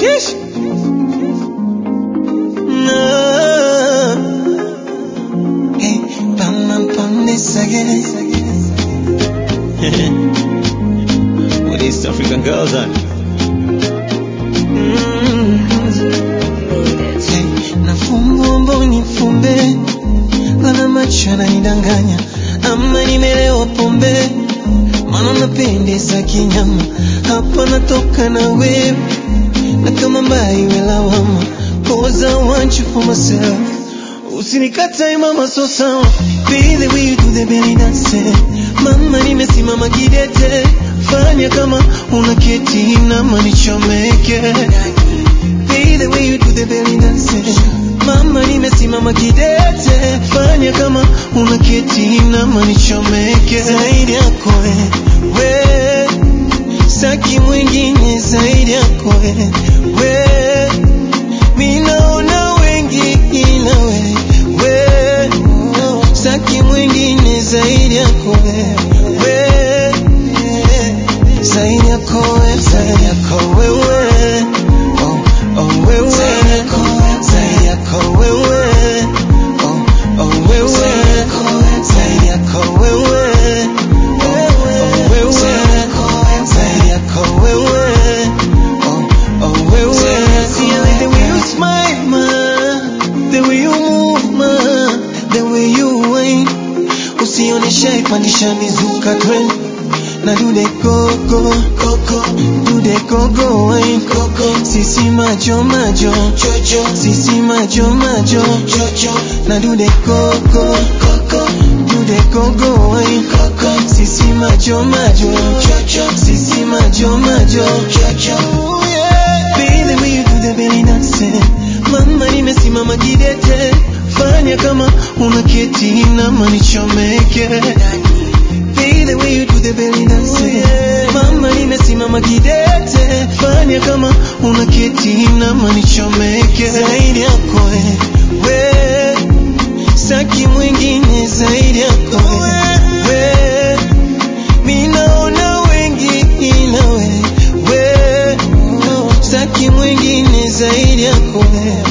Sheesh. No. Hey, bam, bam, bam, this again. With East African girls on. Mm. Hey, nafumba mboni fumbe, lana macho yananidanganya, ama nimelewa pombe, maana napendeza kinyama, hapa natoka na wewe, na kama mbaya iwe lawama, cause I want you for myself. Usinikatae mama, so sawa, be the way you do the belly dance. Mama, nimesimama kidete, fanya kama unaketi na manichomeke. Be the way you do the belly dance. Mama, nimesimama kidete, fanya kama unaketi na manichomeke. Zaidi yako we, saki mwingine zaidi yako we, mi naona wengi ila we, we, saki mwingine zaidi yako we, we, zaidi yako we, zaidi yako wewe, oh, oh wewe, zaidi yako wewe, oh, oh wewe, zaidi yako wewe, oh, oh wewe, zaidi yako wewe, oh, oh wewe. See, I like the way you smile, ma, the way you move, ma, the way you whine. Usionyeshe pandisha mizuka trend na do the gogo gogo do the gogo wine gogo sisi majo majo jojo sisi majo majo jojo na do the gogo gogo do the gogo wine gogo sisi majo majo jojo sisi majo majo jojo Be the way you do the belly dance mama nimesimama kidete fanya kama unaketi na manichomeke Be the way you do the belly dance mama nimesimama kidete fanya kama unaketi na manichomeke zaidi yako we saki mwingine zaidi yako we mi naona wengi ila we we saki mwingine zaidi yako we